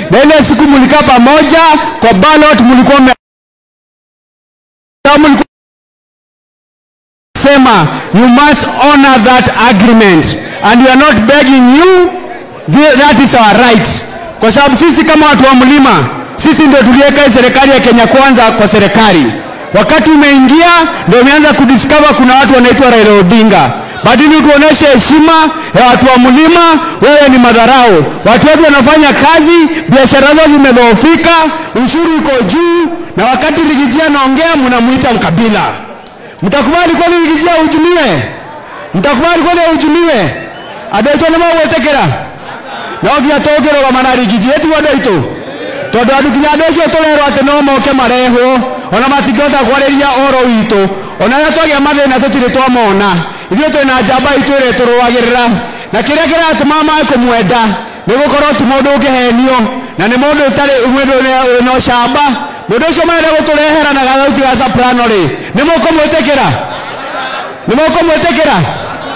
na ile siku mlikaa pamoja kwa ballot, mlikuwa mme- mlikuwa sema you must honor that agreement and we are not begging you The- that is our right kwa sababu sisi kama watu wa mlima sisi ndio tuliweka hii serikali ya Kenya kwanza kwa serikali wakati umeingia ndio umeanza kudiscover kuna watu wanaitwa Raila Odinga badili tuoneshe heshima ya watu wa mlima wewe ni madharau watu wetu wanafanya kazi biashara zao zimedhoofika ushuru uko juu na wakati ligijia anaongea mnamuita mkabila mtakubali kweli ligijia uhujumiwe mtakubali kweli uhujumiwe adaitwo nä magwetekera no nginya tå rå rigiji ä tiguo andå aitå tondå andå kinya andå acio tå rerwo atä no moke marehwo ona matingĩhota kwarä ria oro witå ona rä a twagä mathä na tå tirä twamona ithuä twä na njamba itå ä rä tå rå agä rä ra na kä rä a kä ratå ma maä kå mwenda nä gå korwo ti må ndå å ngä henio na nä må ndå tarä må ndå wä na å camba må ndå å cio marenda gå tå rehera na gathauti ga soprano rä nä må kå mwä tä kä ra nä må kå mwä tä kä ra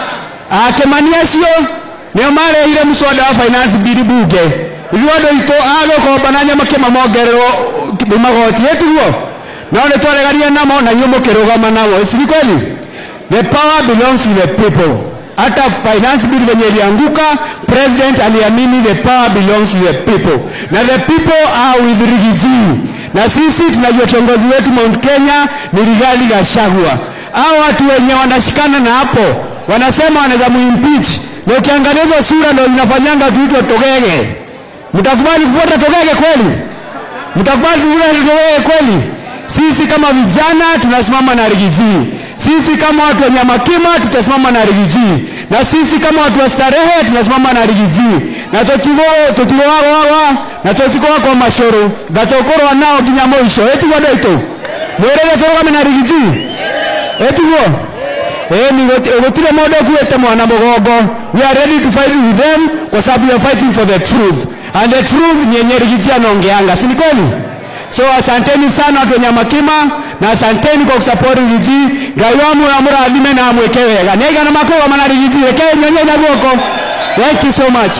akemani acio nio marehire muswada wa finance bill bunge ithuĩ andũ aitũ agũkomba na nyama kĩma mongererwo magoti ĩtiguo no nĩ twaregania namo na inyuĩ mũkĩrũgama namo siri kweli the power belongs to the people hata finance bill venye ilianguka president aliamini the power belongs to the people na the people are with rigiji na sisi tunajua kiongozi wetu Mount Kenya ni Rigathi Gachagua hao watu wenye wanashikana na hapo wanasema wanaweza muimpeach na ukiangalia hizo sura ndio zinafanyanga tuitwe togege mtakubali kufuata togege kweli mtakubali kufuata togege kweli sisi kama vijana tunasimama na rigiji sisi kama watu wa nyamakima tutasimama na rigiji na sisi kama watu wa starehe tunasimama na rigiji na tutigowagowaga na tutikowa kwa mashoro gatokorwa nao nginya mwisho ĩtiguo andũ aitũ mwĩrĩre tũrũgame na rigiji ĩtiguo ĩni gũtirĩ mũndũ ũkuĩte mwana mũgongo we are ready to fight with them kwa sababu we are fighting for the truth and the truth ni yenye rigiji anaongeanga si ni kweli so asanteni sana watu wenye makima na asanteni kwa kusupport rigiji ngai wa muoyo amũrathime na amwĩke wega nĩ aigana makũrũgama na rigiji reke nyonye na guoko thank you so much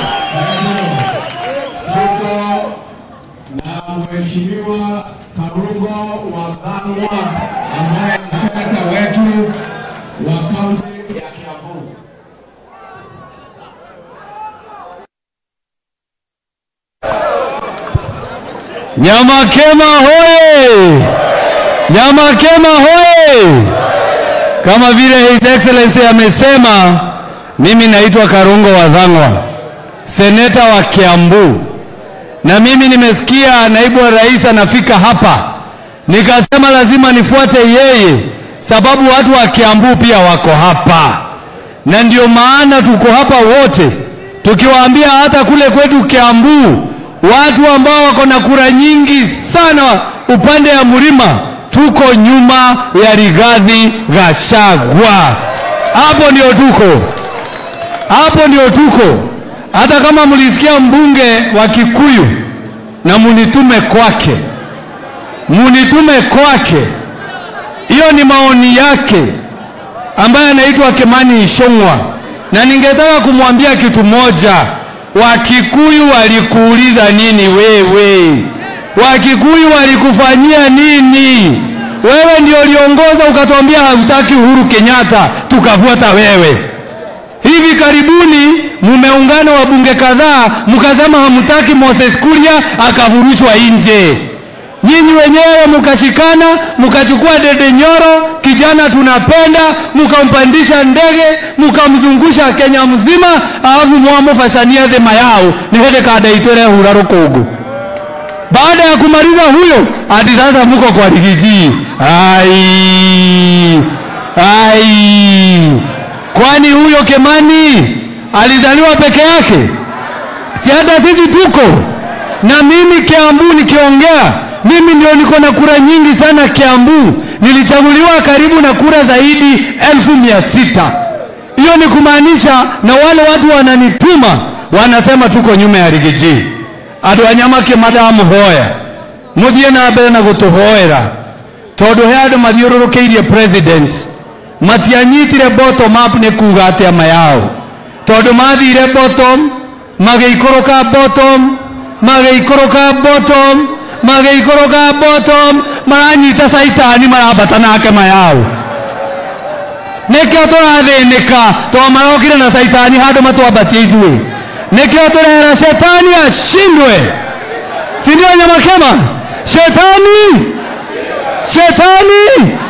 tuko na mheshimiwa Karungo Wathang'wa ambaye ni seneta wetu wa kaunti ya Kiambu. Nyamakema hoye! Nyamakema hoye! Kama vile His Excellency amesema, mimi naitwa Karungo Wathang'wa, seneta wa Kiambu, na mimi nimesikia naibu wa rais anafika hapa, nikasema lazima nifuate yeye, sababu watu wa Kiambu pia wako hapa, na ndio maana tuko hapa wote tukiwaambia hata kule kwetu Kiambu watu ambao wako na kura nyingi sana upande ya mlima, tuko nyuma ya Rigathi Gachagua. Hapo ndio tuko, hapo ndio tuko. Hata kama mlisikia mbunge wa Kikuyu na munitume kwake, munitume kwake, hiyo ni maoni yake ambaye anaitwa Kimani Ichung'wa, na ningetaka kumwambia kitu moja. Wakikuyu walikuuliza nini wewe? Wakikuyu walikufanyia nini? Wewe ndio uliongoza ukatuambia hautaki Uhuru Kenyatta, tukafuata wewe. Hivi karibuni mumeungana wabunge kadhaa, mkasema hamtaki Moses Kuria, akavurushwa nje. Nyinyi wenyewe mkashikana, mkachukua Dede Nyoro, kijana tunapenda, mkampandisha ndege, mkamzungusha Kenya mzima, alafu mwamufashania thema yao nihede kada itwere hura rukungu. Baada ya kumaliza huyo, ati sasa muko kwa Rigiji. Ai, ai, kwani huyo Kemani alizaliwa peke yake? Si hata sisi tuko na mimi Kiambu nikiongea, mimi ndio niko na kura nyingi sana Kiambu. Nilichaguliwa karibu na kura zaidi elfu mia sita. Hiyo ni kumaanisha, na wale watu wananituma wanasema tuko nyuma ya Rigiji. Andũ a Nyamake madamuhoya muthie na mbere na gutuhoera tondu he andũ mathiũrũrũkĩirie president matianyitire bottom up nĩ kuga atĩa ma yao tondu mathire bottom magĩikũrũka bottom magĩikũrũka bottom magĩikũrũka bottom maranyita caitani marambata nake mayao nĩkĩo tũrathĩnĩka tondũ marokire na caitani handũ matwambatie ithuĩ nĩkĩo tũrera shetani ashindwe si ndio nyamakema shetani shetani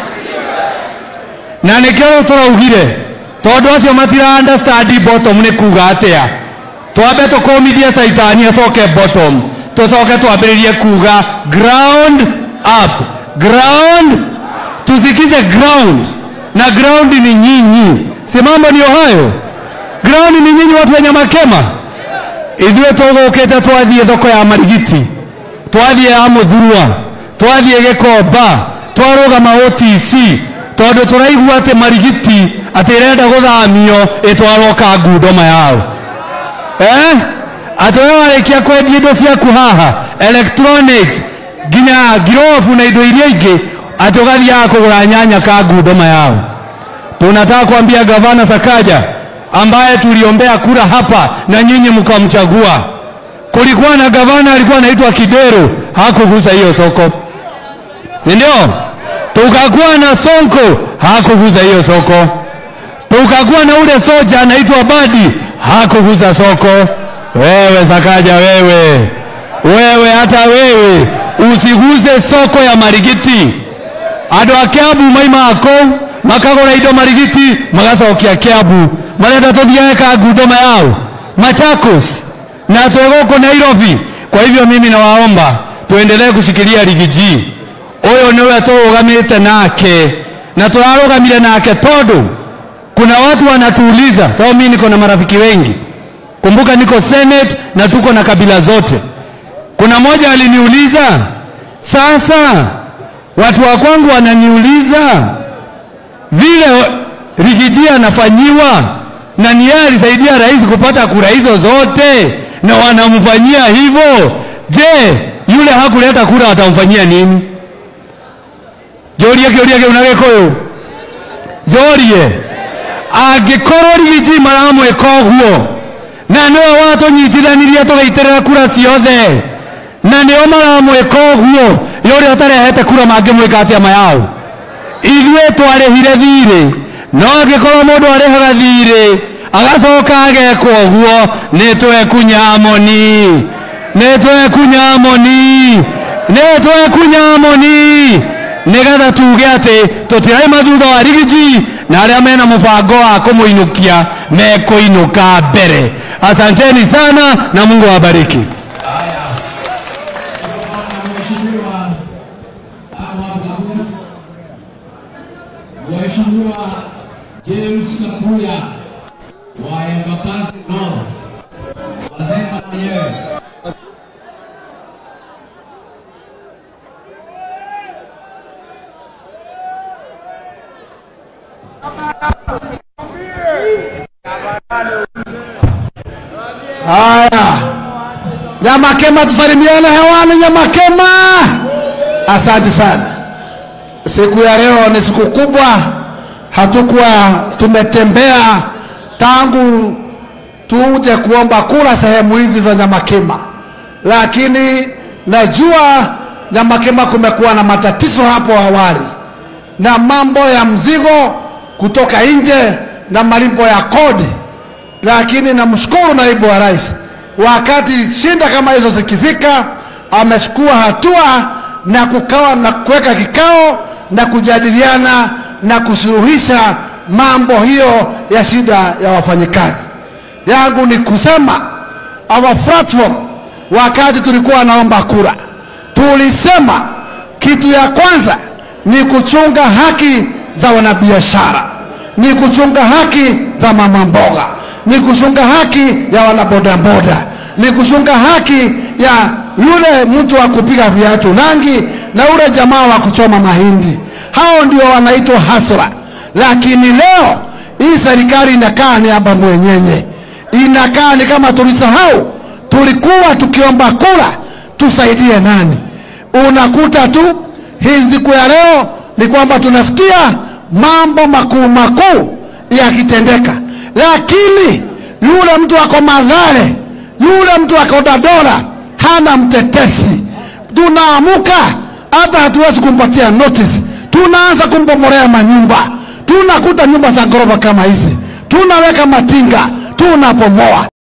na nĩkĩo rĩu tũraugire tondũ acio matira understand bottom nĩ kuga atĩa twambe tũkũmithie caitani acoke bottom tũcoke twambĩrĩrie kuga ground up ground tusikize ground na ground ni nyinyi si mambo ndio hayo ground ni nyinyi watu wa nyamakema ithuĩ tũgũkĩte twathiĩ thoko ya marigiti twathiĩ ya mũthurwa twathiĩ gĩkomba twarũgama OTC tondũ tũraigua atĩ marigiti atĩ ĩrenda gũthamio ĩtwarwo kangundoma yao eh? atĩ we warĩkia kwendia indo ciaku haha electronics nginya ngirobu na indo iria ingĩ atĩ ũgathiaga kũgũra nyanya kangundoma yao tunataka kuambia gavana Sakaja ambaye tuliombea kura hapa na nyinyi mkamchagua. Kulikuwa na gavana alikuwa anaitwa Kidero, hakugusa hiyo soko, si ndio? Tukakuwa na Sonko, hakugusa hiyo soko. Tukakuwa na ule soja anaitwa Badi, hakugusa soko. Wewe Sakaja, wewe wewe, hata wewe usiguze soko ya Marigiti. andå a kiambu maima akå makagå indo marigiti magacokia kiambu marenda tå thiage kangundoma yao machakos na twegåkå nairobi kwa hivyo mimi nawaomba tuendelee kushikilia rigiji ũyũ nĩwe tũrũgamĩte nake na tũrarũgamire nake tondũ kuna watu wanatuuliza sababu mimi niko na marafiki wengi kumbuka niko senate na tuko na kabila zote kuna mmoja aliniuliza sasa watu wa kwangu wananiuliza vile Rigiji anafanyiwa na ni yeye alisaidia rais kupata kura hizo zote, na wanamfanyia hivyo. Je, yule hakuleta kura watamfanyia nini? Jorie kĩũria kĩu na gĩkũyũ jorie angĩkorwo Rigiji maramwĩka ũguo na nĩwe watũnyitithanirie tũgĩitĩrĩra kura ciothe na nĩo maramwĩka ũguo yũrĩa ũtarehete kura mangĩmwĩka atĩa mayao ithuĩ twarĩhire thirĩ no angĩkorwo mũndũ arĩhaga thirĩ agacoka agekwo ũguo nĩ twekunya moni nĩ twekunya moni nĩ twekunya moni nĩgetha tuge atĩ tũtiraima thutha wa rigiji na arĩa mena mũbango wa kũmũinũkia mekũinũka mbere asanteni sana na mungu awabariki Mheshimiwa Awa Kabwe, Mheshimiwa James Kapuya wa Embakasi North, wasema mwenyewe. Haya, Nyamakema, tusalimiane hewani. Nyamakema, asante sana. Siku ya leo ni siku kubwa, hatukuwa tumetembea tangu tuje kuomba kura sehemu hizi za Nyamakema, lakini najua Nyamakema kumekuwa na matatizo hapo awali na mambo ya mzigo kutoka nje na malipo ya kodi lakini namshukuru naibu wa rais, wakati shinda kama hizo zikifika, amechukua hatua na kukawa na kuweka kikao na kujadiliana na kusuluhisha mambo hiyo ya shida ya wafanyikazi. Yangu ni kusema our platform, wakati tulikuwa naomba kura, tulisema kitu ya kwanza ni kuchunga haki za wanabiashara, ni kuchunga haki za mama mboga, ni kuchunga haki ya wanabodaboda, ni kuchunga haki ya yule mtu wa kupiga viatu rangi na yule jamaa wa kuchoma mahindi. Hao ndio wanaitwa hasra. Lakini leo hii serikali inakaa ni aba mwenyenye, inakaa ni kama tulisahau tulikuwa tukiomba kura tusaidie nani. Unakuta tu hii siku ya leo ni kwamba tunasikia mambo makuu makuu yakitendeka, lakini yule mtu ako Mathare, yule mtu ako Dadora hana mtetesi. Tunaamuka hata hatuwezi kumpatia notice, tunaanza kumbomorea manyumba, tunakuta nyumba za ghorofa kama hizi, tunaweka matinga, tunapomoa.